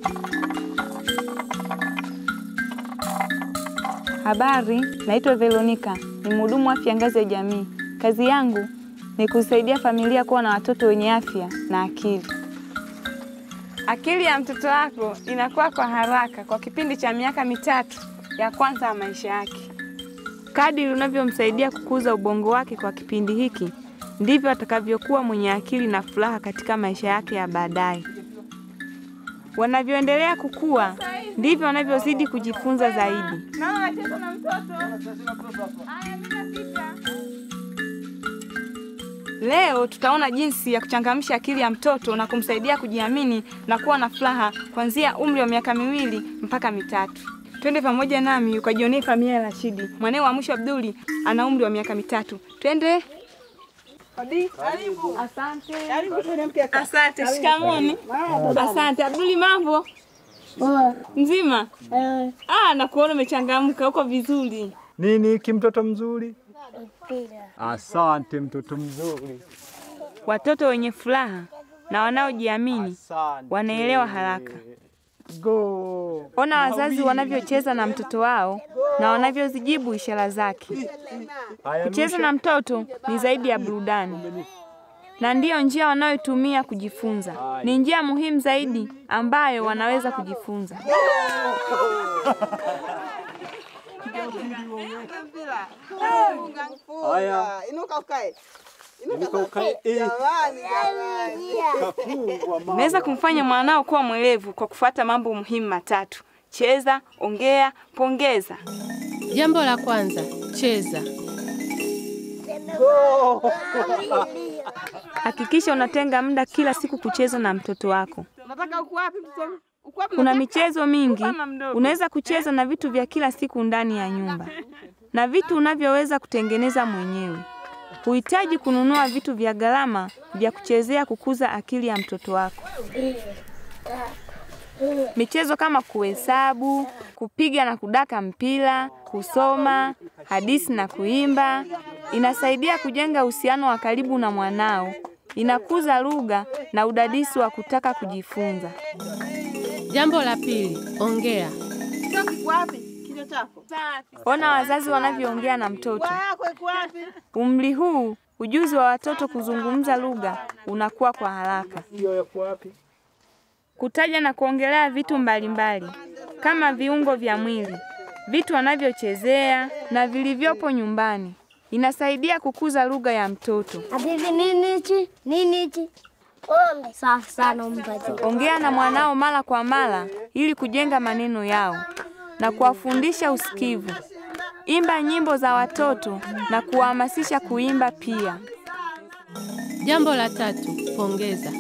Habari, naitwa Veronica, ni mhudumu wa afya ngazi ya jamii. Kazi yangu ni kusaidia familia kuwa na watoto wenye afya na akili. Akili ya mtoto wako inakuwa kwa haraka kwa kipindi cha miaka mitatu ya kwanza ya maisha yake. Kadiri unavyomsaidia kukuza ubongo wake kwa kipindi hiki, ndivyo atakavyokuwa mwenye akili na furaha katika maisha yake ya baadaye. Wanavyoendelea kukua, ndivyo wanavyozidi kujifunza zaidi. Leo tutaona jinsi ya kuchangamsha akili ya mtoto na kumsaidia kujiamini na kuwa na furaha kuanzia umri wa miaka miwili mpaka mitatu. Twende pamoja nami ukajionee familia ya Rashidi. Mwanae wa mwisho Abduli ana umri wa miaka mitatu. Twende. Asante. Asante. Shikamoni. Asante. Abduli, mambo mzima? Ah, nakuona umechangamka, uko vizuri. Nini hiki mtoto mzuri? Asante mtoto mzuri. Watoto wenye furaha na wanaojiamini Asante. wanaelewa haraka. Go. Ona wazazi wanavyocheza na mtoto wao na wanavyozijibu ishara zake. Haya, Kucheza na mtoto ni zaidi ya burudani, na ndiyo njia wanayotumia kujifunza. Ni njia muhimu zaidi ambayo wanaweza kujifunza. Haya. Inuka ukae. Inuka ukae. Eh. Jamani, jamani. Kafungwa mama. Unaweza kumfanya mwanao kuwa mwelevu kwa kufuata mambo muhimu matatu: cheza, ongea, pongeza. Jambo la kwanza, cheza. Hakikisha unatenga muda kila siku kucheza na mtoto wako. Unataka uko wapi mtoto? Uko wapi? Kuna michezo mingi, unaweza kucheza na vitu vya kila siku ndani ya nyumba na vitu unavyoweza kutengeneza mwenyewe. Huhitaji kununua vitu vya gharama vya kuchezea kukuza akili ya mtoto wako. Michezo kama kuhesabu, kupiga na kudaka mpira, kusoma, hadithi na kuimba inasaidia kujenga uhusiano wa karibu na mwanao. Inakuza lugha na udadisi wa kutaka kujifunza. Jambo la pili, ongea. Kichwa kiko wapi? Kichwa chako. Ona wazazi wanavyoongea na mtoto. Pua yako iko wapi? Umri huu ujuzi wa watoto kuzungumza lugha unakuwa kwa haraka. Hiyo yako wapi? Kutaja na kuongelea vitu mbalimbali kama viungo vya mwili, vitu wanavyochezea na vilivyopo nyumbani inasaidia kukuza lugha ya mtoto. Habibi, nini hichi? Nini hichi? Ombe. Safi sana mpatie. Ongea na mwanao mara kwa mara ili kujenga maneno yao na kuwafundisha usikivu. Imba nyimbo za watoto na kuwahamasisha kuimba pia. Jambo la tatu, pongeza.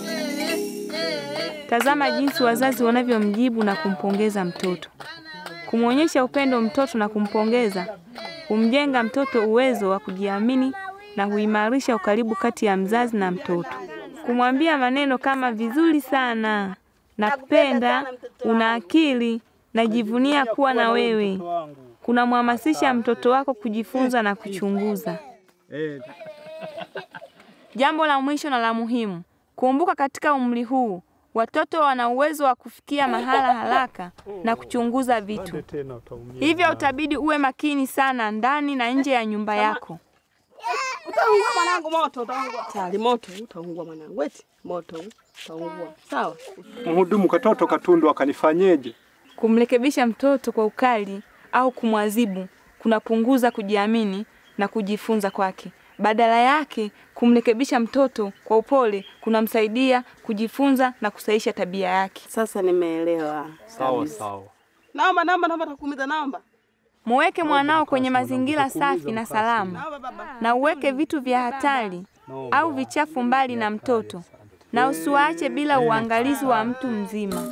Tazama jinsi wazazi wanavyomjibu na kumpongeza mtoto. Kumwonyesha upendo mtoto na kumpongeza humjenga mtoto uwezo wa kujiamini na huimarisha ukaribu kati ya mzazi na mtoto. Kumwambia maneno kama vizuri sana, nakupenda, una akili, najivunia kuwa na wewe, kunamhamasisha mtoto wako kujifunza na kuchunguza. Eh, Jambo la mwisho na la muhimu, kumbuka katika umri huu watoto wana uwezo wa kufikia mahala haraka na kuchunguza vitu. tena utaumia. Hivyo utabidi uwe makini sana ndani na nje ya nyumba yako. Utaungua mwanangu moto utaungua. Tayari moto utaungua mwanangu. Eti moto utaungua. Sawa? Mhudumu katoto katundu akanifanyeje? Kumrekebisha mtoto kwa ukali au kumwadhibu kunapunguza kujiamini na kujifunza kwake. Badala yake, kumrekebisha mtoto kwa upole kunamsaidia kujifunza na kusahisha tabia yake. Sasa nimeelewa. Sawa sawa. Naomba naomba naomba takuumiza naomba. Muweke mwanao kwenye mazingira safi na salama, Naomba baba. na uweke vitu vya hatari au vichafu mbali na mtoto, na usiwaache bila uangalizi wa mtu mzima.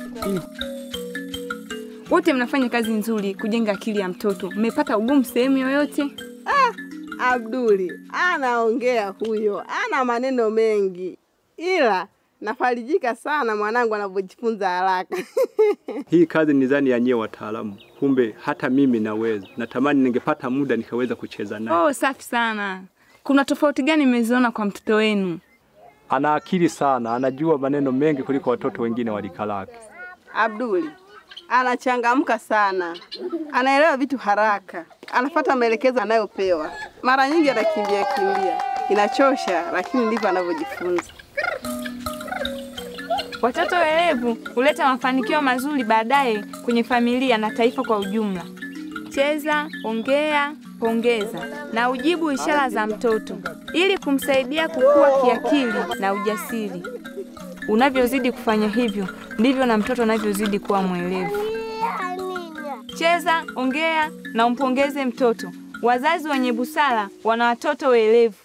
Wote mnafanya kazi nzuri kujenga akili ya mtoto. Mmepata ugumu sehemu yoyote? Abduli anaongea huyo, ana maneno mengi, ila nafarijika sana mwanangu anavyojifunza haraka. Hii kazi ni zani ya nyie wataalamu, kumbe hata mimi naweza. Natamani ningepata muda nikaweza kucheza naye. Oh, safi sana. Kuna tofauti gani mmeziona kwa mtoto wenu? Ana akili sana, anajua maneno mengi kuliko watoto wengine wa rika lake. Abduli anachangamka sana, anaelewa vitu haraka, anafuata maelekezo anayopewa. Mara nyingi anakimbia kimbia, inachosha, lakini ndivyo anavyojifunza. Watoto werevu huleta mafanikio mazuri baadaye kwenye familia na taifa kwa ujumla. Cheza, ongea, pongeza na ujibu ishara za mtoto ili kumsaidia kukua kiakili na ujasiri. Unavyozidi kufanya hivyo, ndivyo na mtoto anavyozidi kuwa mwelevu. Cheza, ongea na umpongeze mtoto. Wazazi wenye busara wana watoto werevu.